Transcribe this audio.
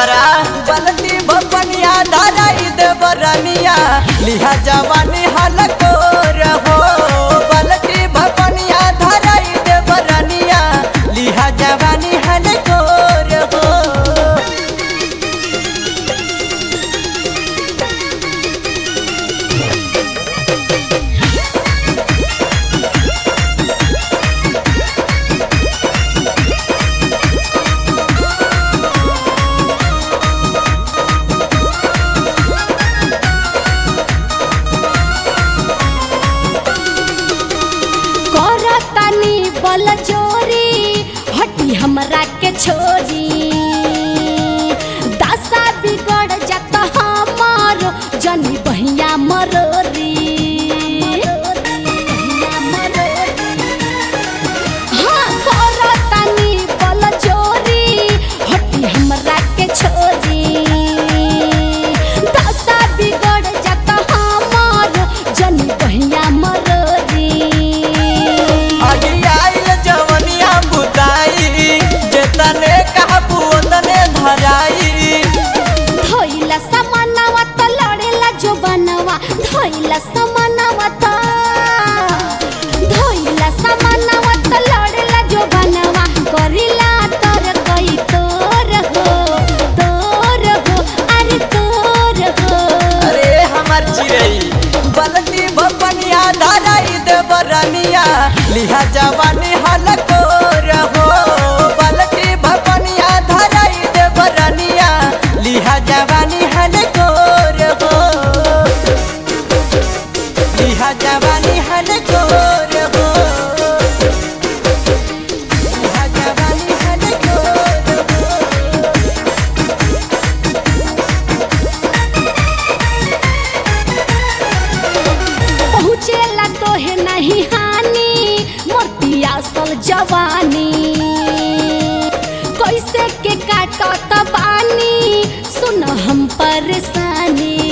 धारा बलती बपनिया धारा देवरनिया लिहा जवानी हलको रहो बलती बपनिया धारा देवरनिया लिहा जवानी हलको रहो करतानी बल चोरी हटी हमरा के छोरी दशा बिगड़ जात हमार जनी बहिया मरोरी हाँ करतानी बल चोरी हटी हमरा के छोरी दशा बिगड़ जात हमार जनी बहिया मरोरी अभी आइल जवनिया बुताई जेतने कहबू ओतने धराई धोइला समानवा त लड़ेला जो बनवा धोइला समानवा त धोइला समानवा त लड़ेला जो बनवा करिला तोर कई तोर हो तोर हो अरे तोर हो अरे हमर चिड़ई बलती बपनिया धराई देवरनिया लिहा जवानी हलको रहो बलती बपनिया धराई देवरनिया लिहा जवानी हलको रहो लिहा जवानी हलको रहो लिहा जवानी हलको रहो पहुँचेला तोहे नहीं हानि मोती असल जवानी कैसे के काटत बानी सुन हम परेशानी